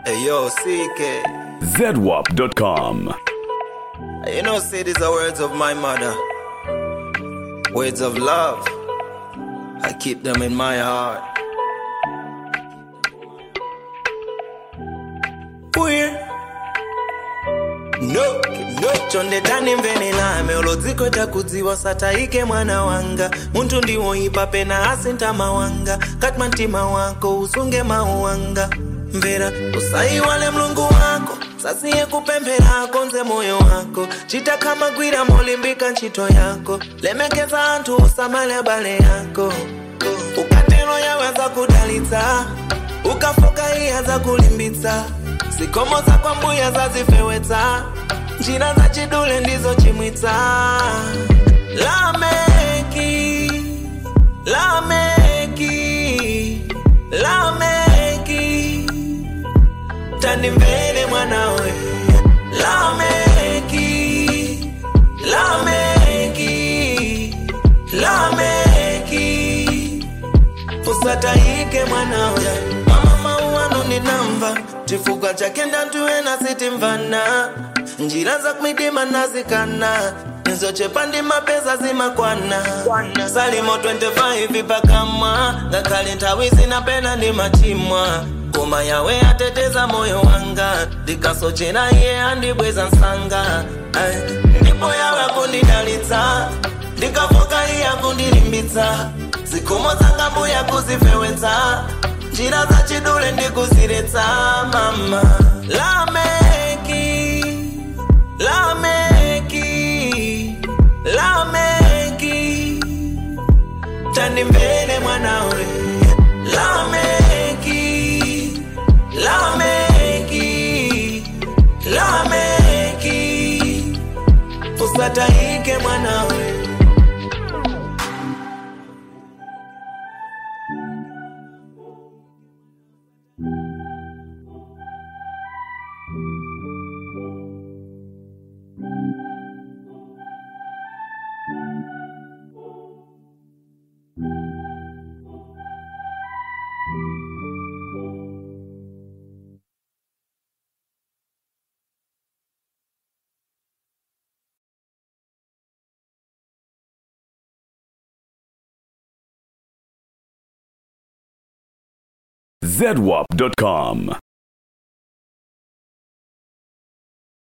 Hey yo, CK. ZWAP.com. You know, say these are words of my mother. Words of love. I keep them in my heart. Weird. No, no. chonde tani mvenelame olodziko takudziwa sataike mwana wanga munthu ndiwoipa pena asinta mawanga katma mtima wako usunge mawu wanga mvera usayiwale mlungu wako sasiye kupemphera konze moyo wako chita kama gwira molimbika ntchito yako lemekeza anthu usamale abale yako ukatero yawe azakudalitsa ukafoka iye azakulimbitsa zikomo zakwa mbuya zazifewetsa njira za chidule ndizo chimwitsa lameki lameki lameki tandimvere mwanawe lameki lameki lameki usataike mwanawe mama mauano ninamva chifukwa chake ndantuwe nasitimvana njira za kumidima nazikana nizochepa ndi mapesa zimakwana salimo 25 pakamwa ngakhale nthawi zinapena ndi machimwa koma yawe ateteza moyo wanga ndikasochera iye andibweza nsanga Ay, ndipo yawe akundidalitsa ndikafoka iye akundilimbitsa zikomo zanga mbuya kuzifewetsa njira za chidule ndikuziretsa mama lameki lameki lameki tandimvere mwanawe lameki lameki lameki usataike mwanawe ZWAP.com.